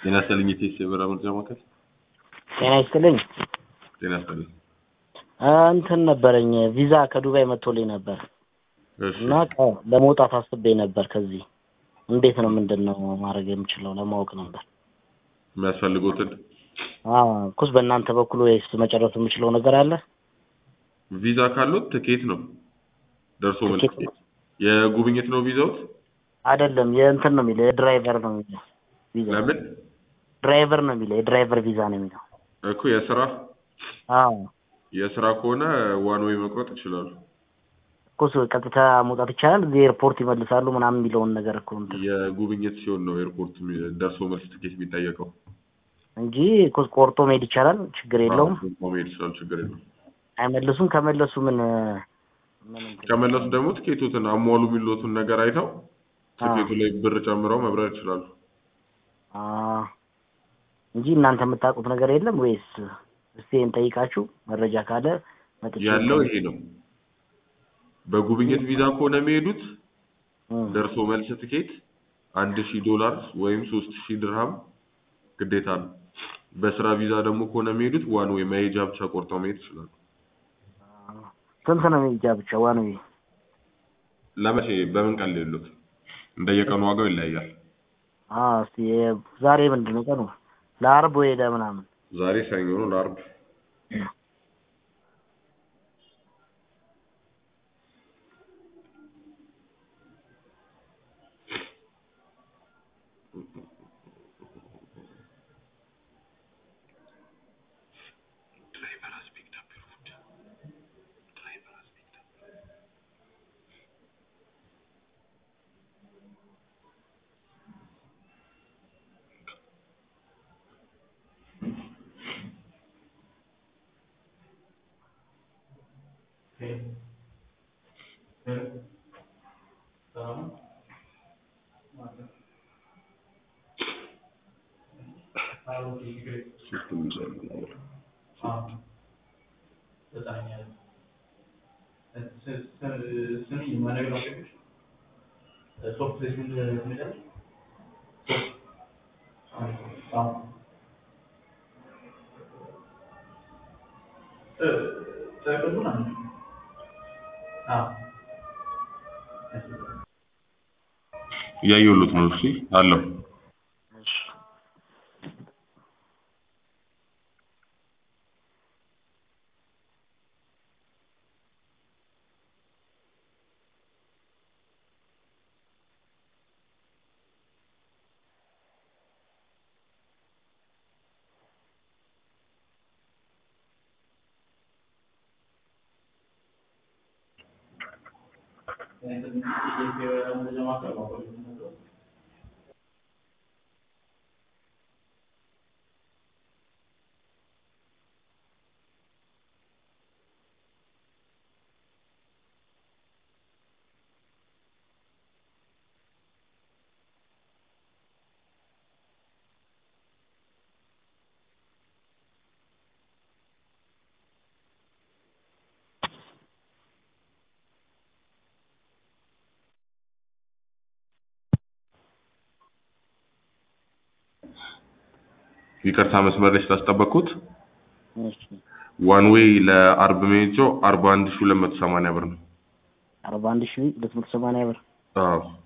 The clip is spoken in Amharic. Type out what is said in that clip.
ጤና ይስጥልኝ የቴስ የበራ መርጃ ማዕከል። ጤና ይስጥልኝ። ጤና ይስጥልኝ። እንትን ነበረኝ ቪዛ ከዱባይ መጥቶልኝ ነበር እሺ እና ቀ- ለመውጣት አስቤ ነበር። ከዚህ እንዴት ነው ምንድን ነው ማድረግ የምችለው ለማወቅ ነበር። የሚያስፈልጉትን አዎ ኩስ በእናንተ በኩል ወይስ መጨረስ የምችለው ነገር አለ? ቪዛ ካሉት ትኬት ነው ደርሶ መልስ ትኬት ትኬት። የጉብኝት ነው ቪዛውት? አይደለም የእንትን ነው የሚለው የድራይቨር ነው የሚለው ቪዛ ለምን ድራይቨር ነው የሚለው የድራይቨር ቪዛ ነው የሚለው። እኮ የስራ አዎ የስራ ከሆነ ዋን ወይ መቁረጥ ይችላሉ። ኩስ ቀጥታ መውጣት ይቻላል። እዚህ ኤርፖርት ይመልሳሉ ምናምን የሚለውን ነገር እኮ እንትን የጉብኝት ሲሆን ነው ኤርፖርት የሚ- ደርሶ መልስ ትኬት የሚጠየቀው። እንጂ ኩስ ቆርጦ መሄድ ይቻላል። ችግር የለውም። አዎ፣ መሄድ ይችላል፣ ችግር የለውም። አይመልሱም። ከመለሱ ምን ምን እንትን ከመለሱ ደግሞ ትኬቱትን አሟሉ የሚሉትን ነገር አይተው ትኬቱ ላይ ብር ጨምረው መብረር ይችላሉ። አ እንጂ እናንተ የምታውቁት ነገር የለም ወይስ እስቲ እንጠይቃችሁ መረጃ ካለ መጥቼ ያለው ይሄ ነው። በጉብኝት ቪዛ ከሆነ የሚሄዱት እም፣ ደርሶ መልስ ትኬት አንድ ሺህ ዶላር ወይም ሶስት ሺህ ድርሃም ግዴታ ነው። በስራ ቪዛ ደግሞ ከሆነ የሚሄዱት ዋን ወይ መሄጃ ብቻ ቆርጠው መሄድ ይችላሉ። ስንት ነው የሚጃ ብቻ ዋን ዌይ? ለመቼ በምን ቀን ሌሉት እንደየቀኑ ዋጋው ይለያያል። አ እስቲ የ- ዛሬ ምንድን ነው ቀኑ? ለአርብ ወይ ለምናምን ዛሬ ሰኞ ነው፣ ለአርብ ሲስተም ይዘጋል። እያየሁሎት ነው። እሺ አለው እሺ ይቅርታ መስመር ላይ ስላስጠበቅኩት እሺ ዋን ዌይ ለአርብ መሄጃው አርባ አንድ ሺህ ሁለት መቶ ሰማንያ ብር ነው። አርባ አንድ ሺህ ሁለት መቶ ሰማንያ ብር አዎ